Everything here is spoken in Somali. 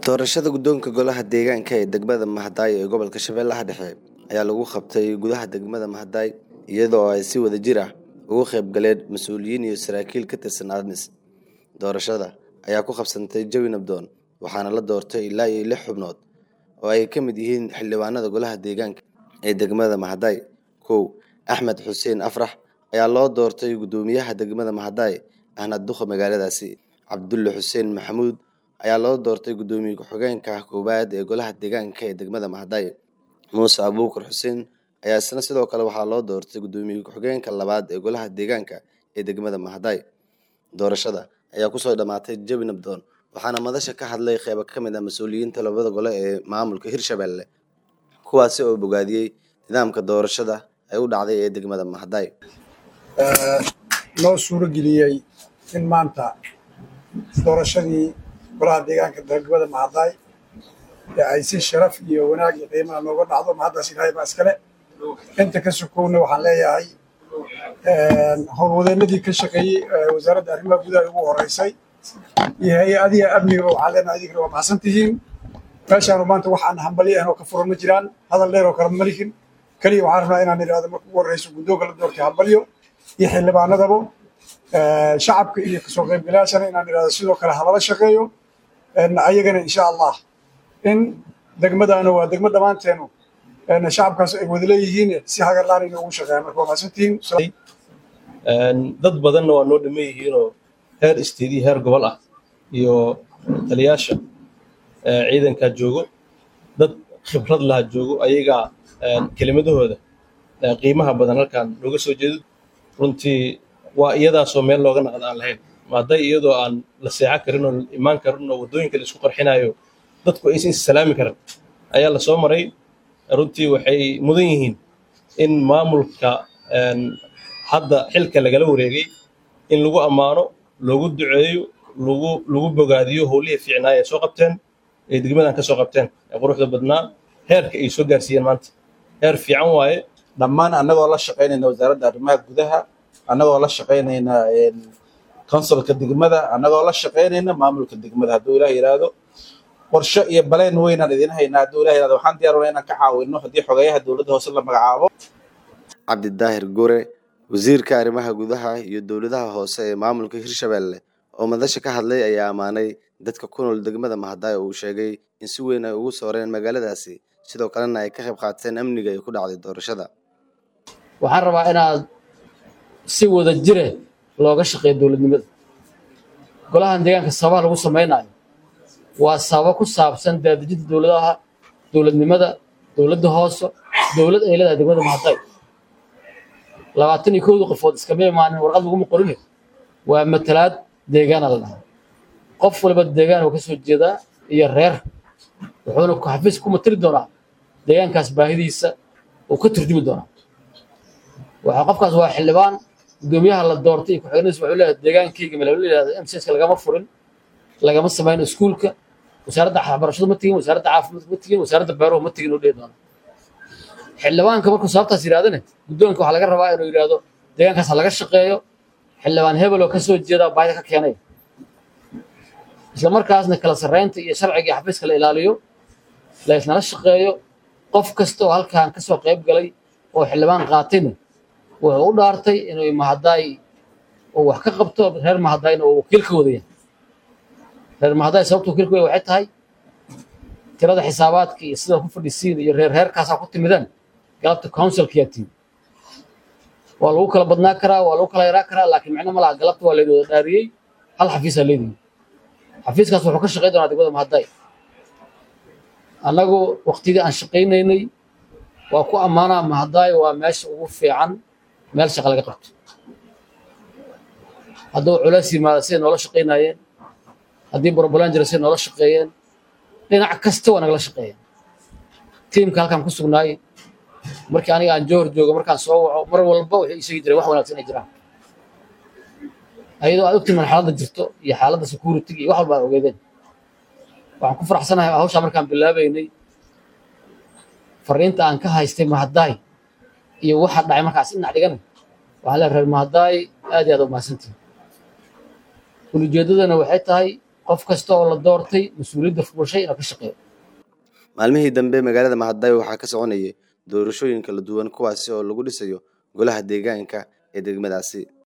doorashada guddoonka golaha deegaanka ee degmada mahadaay ee gobolka shabeellaha dhexe ayaa lagu qabtay gudaha degmada mahadaay iyadoo ay si wada jir ah ugu qayb galeen mas-uuliyiin iyo saraakiil ka tirsan admis doorashada ayaa ku qabsantay jawi nabdoon waxaana la doortay ilaa iyo lix xubnood oo ay ka mid yihiin xildhibaanada golaha deegaanka ee degmada mahadaay kow axmed xuseen afrax ayaa loo doortay guddoomiyaha degmada mahadaay ahna duqa magaaladaasi cabdulle xuseen maxamuud ayaa loo doortay guddoomiye ku-xigeenka koowaad ee golaha deegaanka ee degmada mahadaay muuse abuukar xuseen ayaa isna sidoo kale waxaa loo doortay guddoomiye ku-xigeenka labaad ee golaha deegaanka ee degmada mahadaay doorashada ayaa kusoo dhammaatay jawi nabdoon waxaana madasha ka hadlay qeybo ka mid ah mas-uuliyiinta labada gole ee maamulka hirshabelle kuwaasi oo bogaadiyey nidaamka doorashada ay u dhacday ee degmada mahadaay noo suuro geliyey in maanta doorashadii golaha deegaanka degmada mahadaay ee ay si sharaf iyo wanaag iyo qiimaha nooga dhacdo mahaddaas ilaahay baa iskale inta ka sokowna waxaan leeyahay howlwadeenadii ka shaqeeyey wasaaradda arrimaha gudaha ugu horeysay iyo hay-adiha amniga waxaan leenahay idinkana waa maxsan tihiin meeshaanu maanta waxaan hambali ahnoo ka furan ma jiraan hadal dheer oo kale ma lihin keliya waxaan rabnaa inaan idhahdo marka ugu horreyso guddoonka la doortay hambalyo iyo xildhibaanadaba shacabka iyo kasoo qaybgalayaashana inaan idhahdo sidoo kale halala shaqeeyo ayagana insha allah in degmadaana waa degmo dhammaanteenu shacabkaas ay wada leeyihiin si hagarlaan inay ugu shaqeeyaan marka waa mahadsantihiin dad badanna waa noo dhaman yihiinoo heer isteed iyo heer gobol ah iyo taliyaasha ciidankaa joogo dad khibrad laha joogo ayagaa kelimadahooda qiimaha badan halkaan looga soo jeedo runtii waa iyadaasoo meel looga naqda aan lahayn hadday iyadoo aan la seexan karin oo imaan karin oo waddooyinka la isku qarxinayo dadku aysan issalaami karin ayaa la soo maray runtii waxay mudan yihiin in maamulka hadda xilka lagala wareegay in lagu ammaano loogu duceeyo lagu lagu bogaadiyo howlihii fiicnaa ee soo qabteen ee degmadan ka soo qabteen ee quruxda badnaa heerka ay soo gaarsiiyeen maanta heer fiican waaye dhammaan annagoo la shaqaynayna wasaaradda arrimaha gudaha annagoo la shaqaynayna konsolka degmada annagoo la shaqaynayna maamulka degmada hadduu ilaah yidhaahdo qorshe iyo baleen weynaan idin haynaa hadduu ilah yidhahdo waxaan diyaar inaan ka caawino haddii xogeeyaha dowladda hoose la magacaabo cabdidaahir gore wasiirka arrimaha gudaha iyo dowladaha hoose ee maamulka hirshabelle oo madasha ka hadlay ayaa ammaanay dadka ku nool degmada mahadaay oo uu sheegay in si weyn ay ugu sooreen magaaladaasi sidoo kalena ay ka qayb qaateen amniga ay ku dhacday doorashada waxaan rabaa inaad si wada jire looga shaqeeyo dowladnimada golahan deegaanka sababaha lagu samaynayo waa sababo ku saabsan daadejinta dowladaha dowladnimada dowladda hoose dowlad ay leedahay degmada mahadaay labaatan iyo kowdii qofood iskama imaanin warqad laguma qorine waa matalaad deegaana la dhahaa qof walba deegaan uu ka soo jeedaa iyo reer wuxuuna xafiis ku matali doonaa deegaankaas baahidiisa uu ka turjumi doonaa waxa qofkaas waa xildhibaan guddoomiyaha la doortay iyo ku-xigeenadiisa wuxuu leeyahay deegaankayga meel la yidhahdo mcska lagama furin lagama samayn iskuulka wasaaradda waxbarashadu ma tegin wasaaradda caafimaadka ma tegin wasaaradda beeruhu ma tegin uu dhihi doona xildhibaanka markuu sababtaas yidhahdane guddoonka waxaa laga rabaa inuu yidhaahdo deegaankaas ha laga shaqeeyo xildhibaan hebel oo ka soo jeeda baahida ka keenay isla markaasna kala sarreynta iyo sharciga iyo xafiiska la ilaaliyo la isnala shaqeeyo qof kasta oo halkan ka soo qayb galay oo xildhibaan qaatayna wuxuu u dhaartay inuu mahadaay uu wax ka qabto reer mahadaayna uu wakiil ka wadaya reer mahadaay sababta wakiil ka wadaya waxay tahay tirada xisaabaadka iyo sida ku fadhisiin iyo reer reerkaasaa ku timidaan galabta councilkiyaa tiim waa lagu kala badnaa karaa waa lagu kala yaraa karaa laakiin micno ma laha galabta waa laydi wada dhaariyey hal xafiisaa leedihi xafiiskaas wuxuu ka shaqayn doonaa degmada mahadaay annagu waqtigii aan shaqaynaynay waa ku ammaanaa mahadaay waa meesha ugu fiican meel shaqa laga qabto hadduu culays yimaada siday noola shaqaynaayeen haddii borbolaan jira siday noola shaqeeyeen dhinac kasta waa nagala shaqeeyeen tiimka halkaan ku sugnaay markii aniga aan joor joogo markaan soo waco mar walba waxay ii sheegi jireen wax wanaagsan ay jiraan ayadoo aad ogtiin xaaladda jirto iyo xaaladda security iyo wax walba aad ogeedeen waxaan ku faraxsanahay hawshaa markaan bilaabaynay fariinta aan ka haystay mahadaay iyo waxa dhacay markaas dhinac dhigana waxaan leeyahay reer mahadaay aad iyo aad u mahadsantihin ulijeedadana waxay tahay qof kasta oo la doortay mas-uuliyadda fuushay inuu ka shaqeeyo maalmihii dambe magaalada mahadayo waxaa ka soconayay doorashooyin kala duwan kuwaasi oo lagu dhisayo golaha deegaanka ee degmadaasi